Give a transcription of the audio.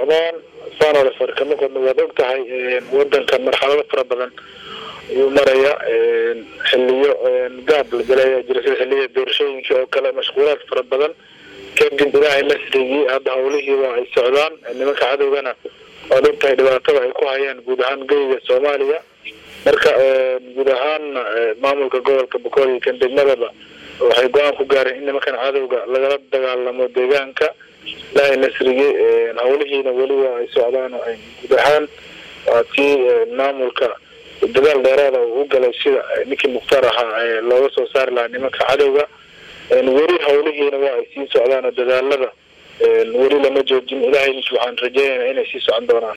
socdaan saanole farkama qodno waad og tahay wadankan marxalado fara badan ayuu maraya xiliyo gaab la galaya jira sida xiliyada doorashooyinka oo kale mashquulaad fara badan kadib ilaahay nasrigii hadda hawlihii waa ay socdaan nimanka cadowgana waad og tahay dhibaatada ay ku hayaan guud ahaan geyga soomaaliya marka guud ahaanna maamulka gobolka bokool iyo kan degmadaba waxay go-aan ku gaareen in nimankan cadowga lagala dagaalamo deegaanka ilaahay nasrigii hawlihiina weli waa ay socdaan oo ay guud ahaan waa tii maamulka dadaal dheeraada uu u galay sida ninkii mukhtaar ahaa looga soo saari lahaa nimanka cadowga weli hawlihiina waa ay sii socdaan oo dadaalada weli lama joojin ilaahay waxaan rajeynayna inay sii socon doonaan